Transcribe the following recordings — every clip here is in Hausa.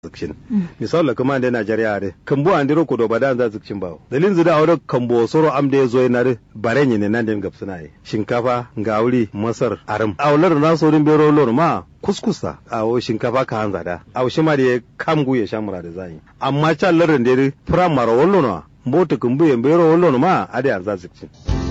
zikshin misal kuma da Najeriya re kambo an diro ko do badan za zikshin bawo dalin zida awre kambo soro am da zo na re bare ne nan den gapsuna yi shinkafa gauri masar aram awlar na so rin bero lor ma kuskusa awo shinkafa ka hanza da awo shi ma da kamgu ya shamura da zai amma can larin da primary wallo na mbota kumbu ya bero wallo ma ade an za zikshin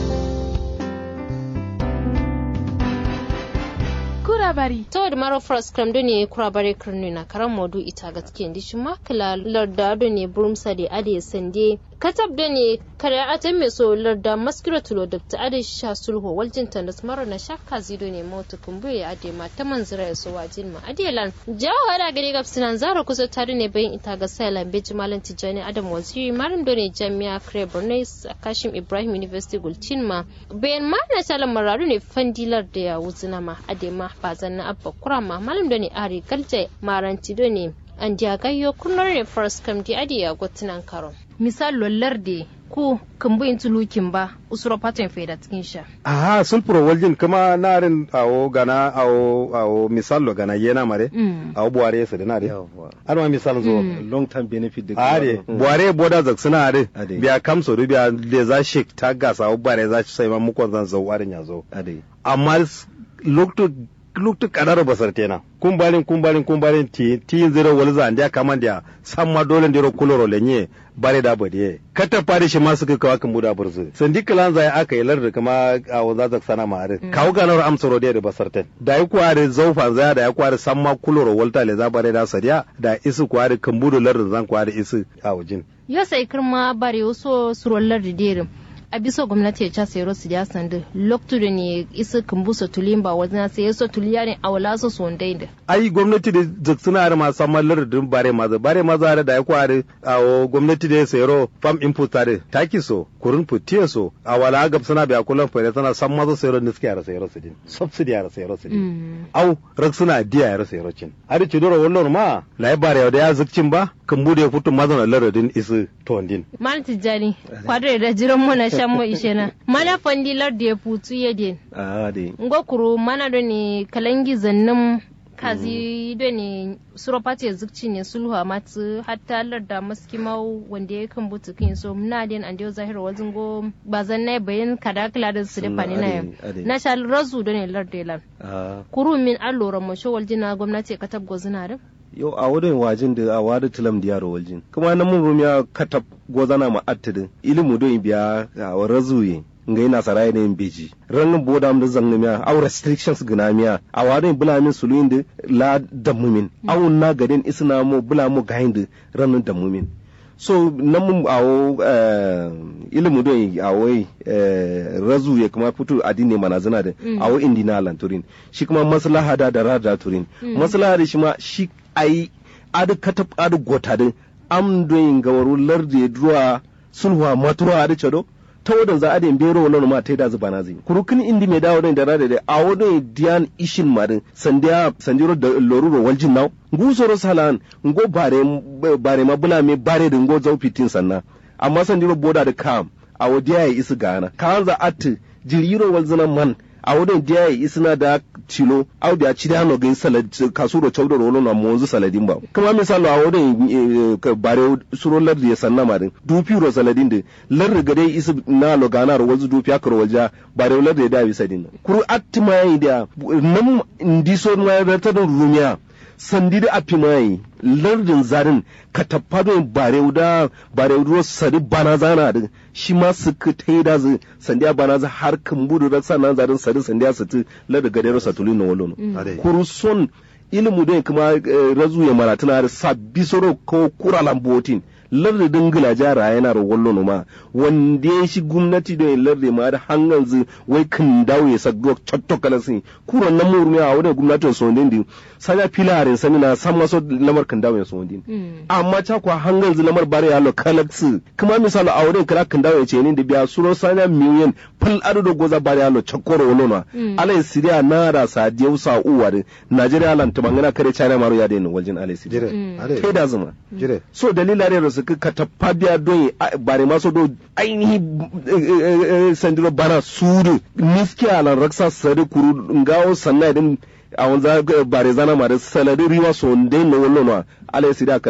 kurabari to da maro first cram do ne kurabari kirni na karan modu ita gaske ndi shi makala larda do ne burumsa da ade sande katab da ne kare atan me so larda maskira tulo da ta ade sha sulho waljin tandas maro na shakka zido ne motu kumbuye ade ma ta manzira ya so wajin ma ade lan jawo hada gari gab sinan zara kusa tare ne bayin ita ga sailan beji malam tijani adam waziri marim do ne jami'a kare borno kashim ibrahim university gultin ma bayan ma na shalan mararu ne fandilar da ya wuzina ma ade ma ba zanna abba kurama malam da ne ari galje maranti do ne an diya gayyo kunnar ne first kam di adi ya gotunan karo misal lollar de ku kumbu in tulukin ba usuro patin faida cikin sha aha sun pro waljin kuma narin awo gana awo awo misal lo gana yena mare awo buware su da nare arma misal zo long term benefit da are buware boda zak suna are biya kamso du biya le za shik ta gasa awo bare za sai ma mukon zan zo warin ya zo amma lokto lokto kadaro basar tena kumbalin kumbalin kumbalin ti ti zero walza andia kamandia samma dole ndiro kuloro lenye bare da bade kata fare shi ma suka kawa kan buda burzu sandi kalan zai aka yi larda kama a waza sana ma are kawo ganar amsaro da da basarten da yi kware zaufa zaya da ya kware samma kuloro walta le za bare da sadiya da isu kware kan budu larda zan kware isu a wajin yo sai kirma bare waso surollar da derin a bisa gwamnati ya casa yaro su ya sandu loktu da ne isa kumbusa tulimba wajen sai yaso tuliya ne a wala su son da ai gwamnati da zaksuna da masu samar lardin bare maza bare maza da ya kware a gwamnati da ya sayaro fam input tare taki so kurin futiya so a wala gab suna biya kullum fere tana san maza sayaro ne suke yara sayaro su din subsidy yara sayaro su din au rak suna diya yara sayaro cin har ci dora wannan ma lai bare da ya zukcin ba kan bude ya fito mazan lardin isu tondin mal tijani kwadre da jiran mu na shan mu ishe na mana fandilar da ya futu ya den a de ngo kuru mana do ne kalangi zannin kazi do ne suropati ya zukci ne sulhu a matu hatta larda maskimau wanda ya kan butu kin so muna den an dio zahir wazin go bazan na bayan kadakla da su da fani na yau na sha razu do ne larda lan kuru min allora mu shawal jina gwamnati ka tabgo zina da yau a wurin wajin da a wadi tilam da yaro waljin kuma na mun rumiya katab gozana ma attidin ilimu don biya a razuye nga ina sarai ne beji ran boda am da zanna miya aw restrictions gina miya a wadin bula min suluin da la damumin aw na gadin isna mo bula mo gahin ran damumin so nan mun awo ilimu don awo razu ya kuma fito addini mana zina da awo indina lanturin shi kuma maslaha da da rada turin maslaha da shi ma shi ai adu katab adu gota din am don gawaru larde duwa sulhuwa matuwa adu chado ta wadan za a da bero wannan ma ta da zuba na zai kurukin indi mai dawo da rada da a wadon diyan ishin marin sandiya sandiro da loruro waljin naw ngusoro salan ngo bare bare ma bula me bare da ngo zau fitin sanna amma sandiro boda da kam a wadiya ya isu gana kan za at jiriro walzina man a wadon diya ya isna da tilo au da ci da no gain salad kasuro chawdo rolo na monzu saladin ba kuma misalo a wadon bare suro lar da sanna marin dupi ro saladin de lar ga dai isu na lo gana ro wazu dupi akro walja bare lar da da bi sadin kuru attima yi da nam ndiso ma rata da rumiya sandi da api mai lardin zarin ka taffado bare da bare ruwa sadi bana zana da shi ma su ka tai da zu sandi a bana za har kan budu da sanan zarin sadi sandi a sati lardin gadero satulin na walono kuru son ilimu don kuma razu ya maratuna da sabbi soro ko kura lambotin lardi dingila jara yana da wallo ma wanda ya shi gwamnati da lardi ma da hangan zu wai kan dawo ya sa duk cotto kala sin kuran nan murmi a wadda gwamnatin so din sanya filarin sani na san maso lamar kan dawo ya so din amma ta kwa hangan zu lamar bare ya lo kalaksu kuma misali a wurin kala kan dawo ya ce ni da biya suro sanya miliyan fal adu da goza bare ya lo chakoro wallo na alai siriya na da sadiyau sa uwa da najeriya lan tumangana kare china maro ya da ni waljin alai siriya kai da zuma so dalila da su ka tappa biya don bare maso do ainihi sandiro bana sudu niski alan raksa sare kuru ngawo sanna din a wanza bare zana ma da salari riwa so ndai no wallo no ala sida